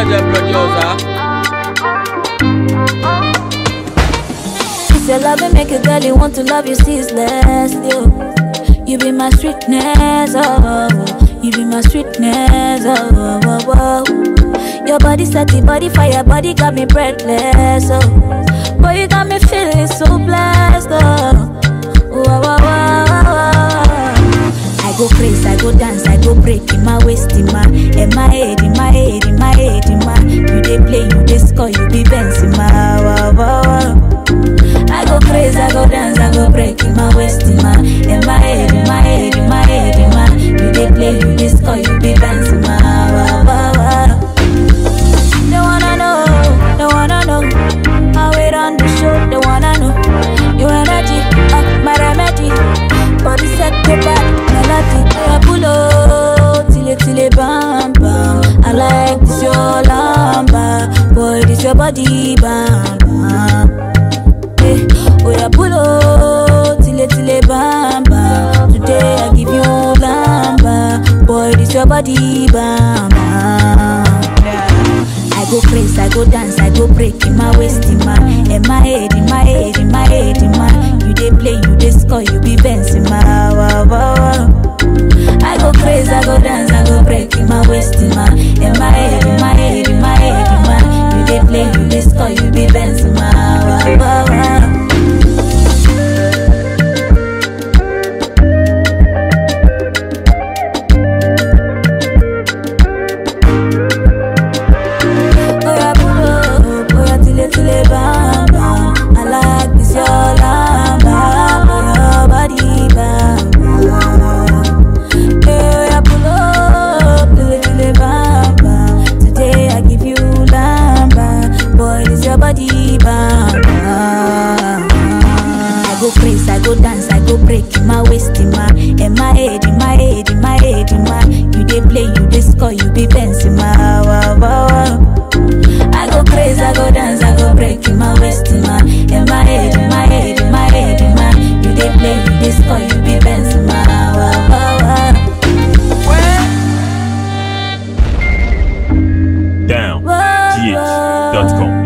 the producer. It's your love and make a girl you want to love you ceaselessly. Oh. You be my sweetness, oh, oh, oh. You be my sweetness, oh, oh, oh, oh. Your body set the body fire, body got me breathless, oh. Boy, you got me feeling so blessed, oh. Wow, wow, wow, wow, wow. I go crazy, I go dance, I go break in my waist, in my, in my head, in my head, in my head, in my. You dey play, you dey score, you be Benz in my. Wow, wow, wow. I go crazy, I go dance, I go break in my waist, in my, in my head, in my head, in my head, in my. You dey play, you dey score, you be Benz in my. Wow, wow, wow. They wanna know, they wanna know how it on the show. They wanna know your energy, uh, my remedy. Body set go back, melody. I pull up till it till it bam bam. I like this your lamba, boy this your body bam bam. Eh, oh yeah, pull up till it till it bam bam. Today I give you lamba, boy this your body bam bam. I go crazy, I go dance, I go break in my waist, in my, in my head, in my head, in my head, in my. You dey play, you dey score, you be Benz in my. Wow, wow, wow. I go crazy, I go dance, I go break in my waist, in my, in my head, in my head, in my head, in my. You dey play, you dey score, you be Benz in my. Wow, wow, wow. Oya pull up, oya tile tile bam bam. I like this your lamba, your body bam bam. Hey, oya pull up, tile tile bam bam. Today I give you lamba, boy this your body bam bam. I go crazy, I go dance, I go break in my waist, in my, in my head, in my head, in my head, in my. You dey play, you dey score, you be Benz in my. Wow, wow, wow. I go crazy, I go dance, I go break in my waist, in my, in my head, in my head, in my head, in my. You dey play, you dey score, you be Benz in my. Wow, wow, wow. Down. Wow, GH.com.